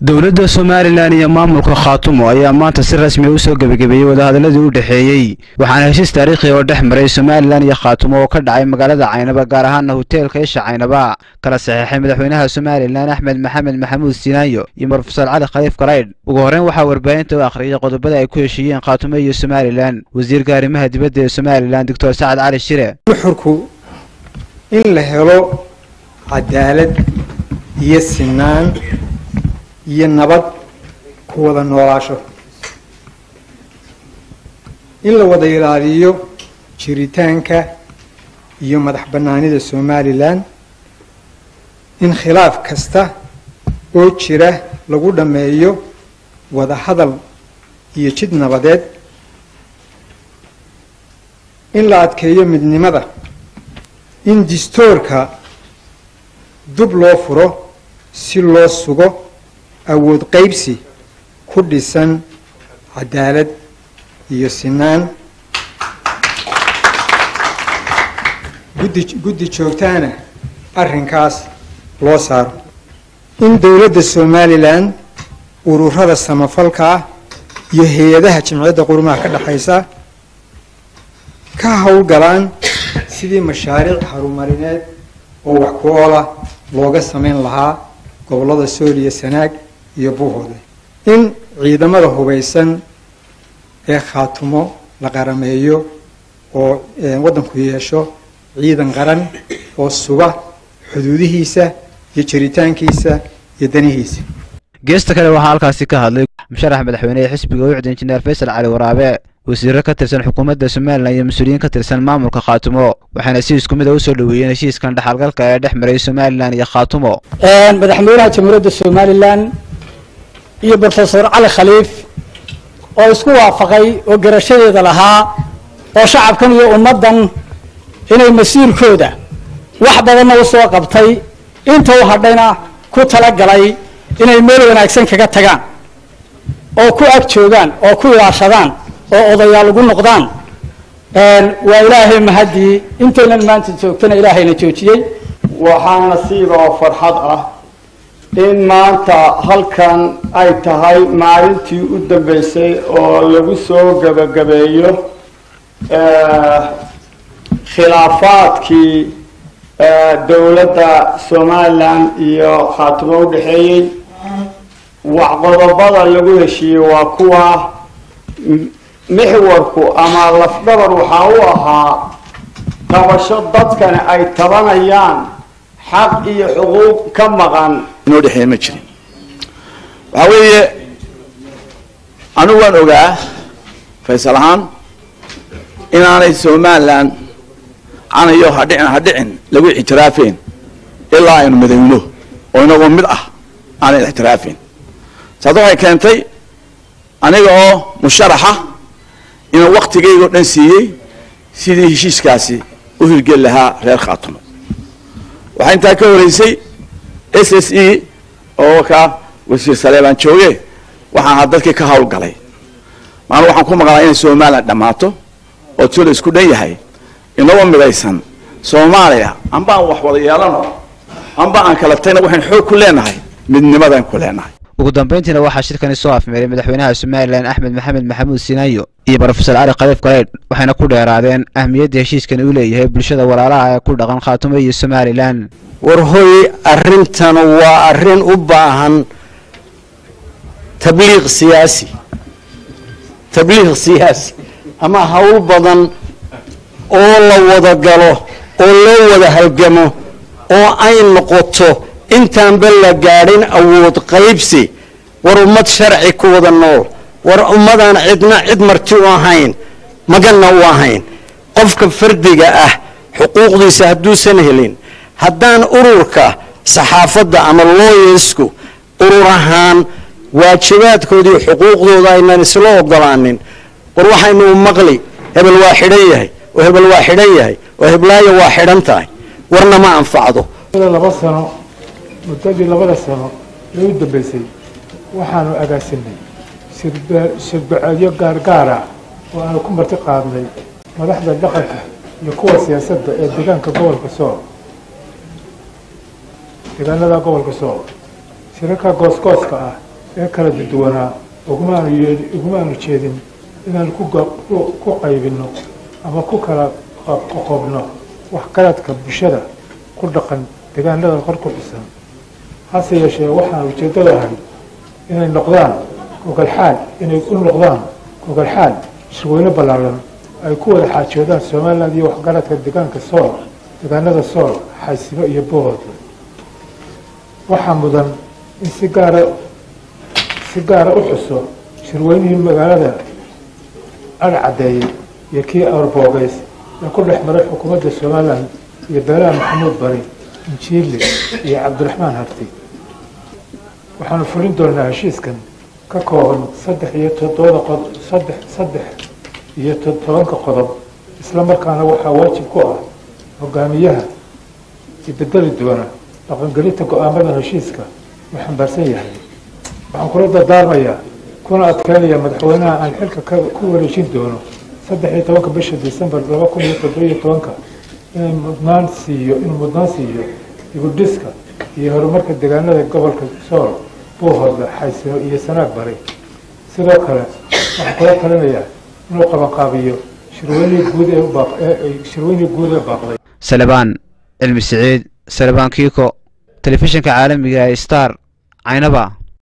dowladda somalilan iyo maamulka khaatumo ayaa maanta si rasmi u soo gebagabeeyey wadahadaladii u dhexeeyey waxaana heshiis taariikhi oo dhex maray somalilan iyo khaatumo oo ka dhacay magaalada caynaba gaar ahaana hoteelka isha caynaba kala saxeexay madaxweynaha somalilan axmed maxamed maxamuud sinaayo iyo brofesor cali khaliif garaydh ugu horreyn waxaa warbaahinta u akhriyay qodobada ay ku heshiiyeen khaatumo iyo somalilan wasiirka arrimaha dibadda ee somalilan doctor sacad cali shire nuxurku in la helo cadaalad iyo sinaan iyo nabad ku wada noolaasho in la wada ilaaliyo jiritaanka iyo madax bannaanida somalilan in khilaaf kasta oo jira lagu dhammeeyo wada hadal iyo jid nabadeed in la adkeeyo midnimada in distoorka dub loo furo si loo sugo awood qaybsi ku dhisan cadaalad iyo sinaan guddi guddi joogtaana arrinkaas loo saaro in dowladda somalilan ururada samafalka ah iyo hay-adaha jimciyadda qurumaha ka dhexaysa ka howlgalaan sidii mashaariic harumarineed oo wax ku oola looga samayn lahaa gobollada sool iyo sanaag iyo buuhoode in ciidamada hubaysan ee khaatumo la qarameeyo oo waddanku yeesho ciidan qaran oo suga xuduudihiisa iyo jiritaankiisa iyo danihiisa geesta kale waxaa halkaasi ka hadlay musharax madaxweyne ee xisbiga ucd injineer faysal cali waraabe wasiiro ka tirsan xukuumadda somalilan iyo mas-uuliyiin ka tirsan maamulka khaatumo waxayna si isku mid a usoo dhoweeyeen heshiiskan dhexalgalka ee dhex maray somalilan iyo khaatumo madaxweynaha jamhuuriyadda somalilan iyo brofesor cali khaliif oo isku waafaqay oo garashadeeda lahaa oo shacabkan iyo ummaddan inay masiirkooda wax badanna usoo qabtay inta u hadhayna ku talagalay inay meel wanaagsan kaga tagaan oo ku ag joogaan oo ku ilaashadaan oo odayaal ugu noqdaan waa ilaahay mahaddii intaynan maanta joogtana ilaahayna joojiyey waxaa nasiiba oo farxad ah in maanta halkan ay tahay maalintii u dambeysay oo lagu soo gebagabeeyo khilaafaadkii dowladda somalilan iyo khaatumo u dhexeeyey wax qodobada lagu heshiiyey waa kuwa mixwarku ama lafdhabar waxaa u ahaa tabasho dadkani ay tabanayaan xaq iyo xuquuq ka maqan inoo dhexeeya ma jirin waxaa weeye anigu waan ogaa faysal ahaan inaanay somalilan canayo hadhicin hadhicin lagu ixtiraafeen ilaa aynu midayno oo inagoo mid ah aanay ixtiraafeen saas waxay keentay aniga oo musharaxa inaan waktigaygao dhan siiyey sidii heshiiskaasi u hirgeli lahaa reer khaatumo waxaa intaa ka horeysay s s e oo ka wasiir saleebaan jooge waxaan ahaa dadkii ka hawlgalay maana waxaan ku maqlaa inay somalilan dhammaato oo tula isku dhan yahay inagoo midaysan soomaaliya amba aan wax wada yeelano amba aan kala tagna waxaan xoog ku leenahay midnimadaan ku leenahay ugu dambayntiina waxaa shirkani soo afmeeray madaxweynaha somalilan axmed maxamed maxamuud sinaayo iyo brofesor cali khaliif garaydh waxayna ku dheeraadeen ahmiyadda heshiiskani uu leeyahay bulshada walaalaha ee ku dhaqan khaatumo iyo somalilan war hoy arrintan waa arrin u baahan tabliiq siyaasi tabliiq siyaasi ama hawl badan oo la wada galo oo loo wada halgamo oo ay noqoto intaanba la gaadhin awood qaybsi war ummad sharci ku wada nool war ummadaan cidna cid marti u ahayn maganna u ahayn qofka fardiga ah xuquuqdiisa hadduusan helin haddaan ururka saxaafadda ama looyasku urur ahaan waajibaadkoodii xuquuqdooda aynan isla ogolaanin war waxaynu u maqli hebel waa xidhan yahay oo hebel waa xidhan yahay oo heblaayo waa xidhan tahay warna ma anfacdo laba sano muddadii labada sano ee u dambeysay waxaanu agaasinay shirbaceedyo gaargaara oo aanu ku marti qaadnay madaxda dhaqanka iyo kuwa siyaasadda ee deegaanka gobolka sool deegaanada gobolka sool shirarka goosgooska ah ee kala duwanaa ugumaanu yee ugumaanu jeedin inaan ku ku qaybinno ama ku kala qoqobno waxgaradka bulshada ku dhaqan deegaanada qor ku dhisan hase yeeshee waxaan ujeeddada ahay inay noqdaan gogalxaal inay u noqdaan gogalxaal shirweyne ballaaran ay ku wada xaajoodaan somaliland iyo waxgaradka deegaanka sool deegaanada sool xaysimo iyo bood waxaa mudan in si gaara si gaara u xuso shirweynihii magaalada adhcadeeye iyo kii awrboogeys ee ku dhex maray xukuumadda somaliland iyo beelaha maxamuud bari injiili iyo cabdiraxmaan harti waxaanu fulin doonaa heshiiskan ka kooban saddex iyo todobada qod saddex saddex iyo todobanka qodob isla markaana waxaa waajib ku ah hogaamiyaha ibedeli doona dhaqangelinta go-aamada heshiiska uu xambaarsan yahay waxaan kula dardaarmayaa kuna adkeynaya madaxweynaha aan xilka ku wareejin doono saddex iyo tobanka bisha decembar laba kun iyo toddobiyo tobanka inay mudnaan siiyo inuu mudnaan siiyo dibudhiska iyo horumarka deegaanada gobolka sool buuhoodla xaysino iyo sanaag bari sidoo kale waxaan kula talinayaa inuu qabanqaabiyo shirweynihii guud ee ubaaq ee shirweynihii guud ee baaqday salebaan cilmi siciid salebaan kiiko telefishinka caalamiga ee star caynaba